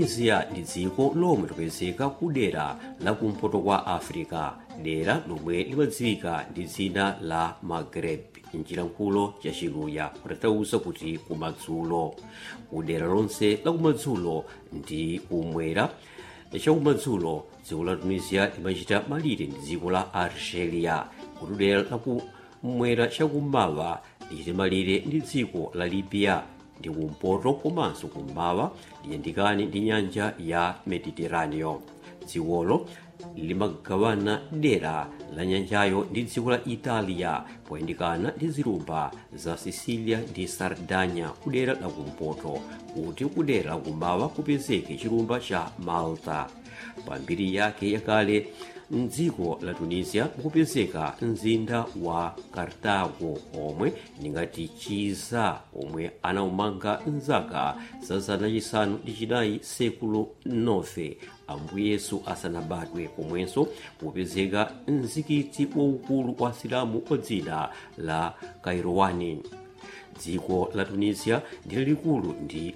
tunisia ndi dziko lomwe lipezeka ku dera la kumpoto kwa africa dera lomwe limadziwika ndi dzina la maghreb mchilankhulo cha chiluya kutanthauza kuti kumadzulo ku dera lonse la kumadzulo ndi kumwera chakumadzulo dziko la tunisia limachita malire ndi dziko la algeria kuti dera la kumwera chakummawa lichite malire ndi dziko la libya ndi kumpoto komanso kummawa liyandikane ndi nyanja ya mediterraneo dzikolo limagawana dera la nyanjayo ndi dziko la italia poyandikana ndi zilumba za sicilia ndi sardanya kudera la kumpoto kuti kudera la kummawa kupezeke chilumba cha malta pambiri yake yakale mdziko la tunisia mukupezeka mzinda wa cartago omwe ndingati chiza omwe anaumanga mzaka za zana chisanu ndi chinayi sekulo 9 ambuye yesu asanabadwe komwenso mukupezeka mzikiti waukulu wa silamu wa dzina la kairowani dziko la tunisia ndi lalikulu ndi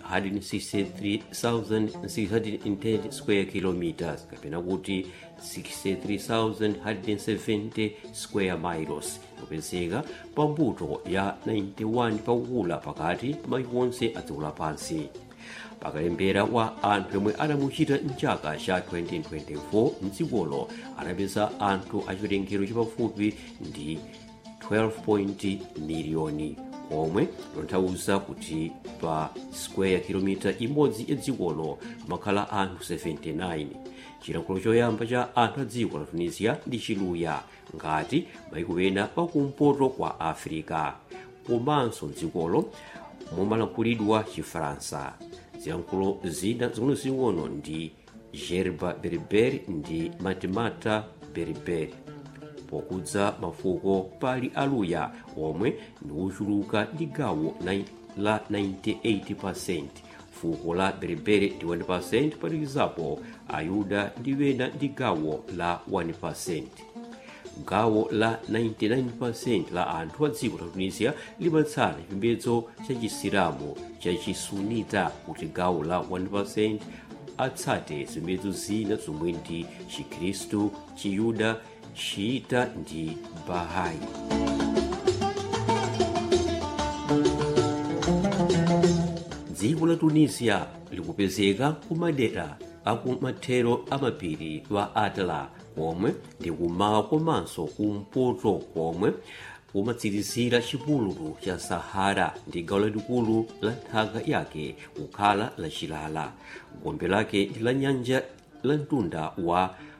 163,610 square kilometers kapena kuti 63,170 square miles kupezeka pambuto ya 91 pakukula pakati pa mayiko onse a dziko lapansi pakalembera wa anthu yomwe anamuchita mchaka cha 2024 mdzikolo anapeza anthu achiwerengero chapafupi ndi 12 miliyoni omwe lonthauza kuti pa square kilomita imodzi ya dzikolo pamakhala anthu 79 chilankhulo choyamba cha anthu a dziko la tunisia ndi chiluya ngati mayiko ena pakumpoto kwa africa komanso dzikolo mumalankhulidwa chifaransa zilankhulo zina zing'onozing'ono ndi gerba berber ndi matemata berber pokudza mafuko pali aluya omwe ndi ochuluka ndi gawo la 98% fuko la berebere ndi 1% palikizapo ayuda ndi wena ndi gawo la 1% gawo la 99% la anthu a dziko la tunisia limatsala chipembedzo cha chisilamu cha chisunita kuti gawo la 1% atsate zipembedzo zina zomwe ndi chikhristu chiyuda chiita ndi bahai dziko la tunisia likupezeka kumadera akumathero amapiri wa atla komwe ndi kumawa komanso kumpoto komwe kumatsirizira chipululu cha sahara ndi gawo lalikulu la nthaka yake kukhala lachilala gombe lake ndi la nyanja la mtunda wa